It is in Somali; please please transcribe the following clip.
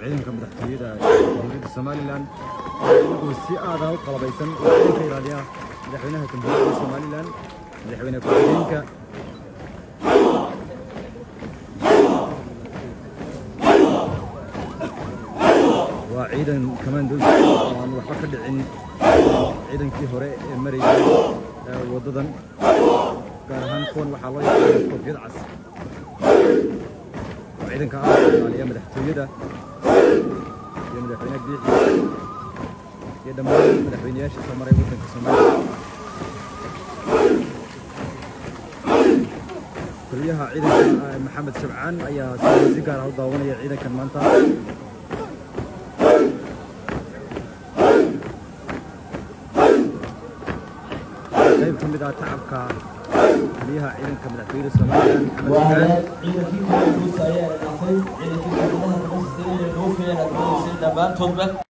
ciidanka madaxtooyada jamhuuriyadda somalilan oo iyagoo si aada u qalabaysan oo ciidanka ilaaliya madaxweynaha jamhuuriyadda somalilan madaxweyne ku-xigeenka waa ciidan commandos oo aan waxba ka dhicin ciidankii hore ee marayay ee waddadan gaar ahaan kuwan waxaa loo yaqaana koofiyad cas oo ciidanka ah ilaaliya madaxtooyada iyo madaxweyne biixi iyo dhammaan madaxweyneyaasha soo maray waddanka soomaaliya taliyaha ciidanka ah, maxamed shabcaan ayaa si- si gaar ah u daawanaya ciidankan maanta qayb ka mid ah tacabka taliyaha ciidanka madaxtooyada somalilan maxamed waa shabcaan hagaag ciidankii kale guusa ayaa dhaafay ciidankii dowladaha kama sisteeyay dhoofayaan aad dhammaantoodba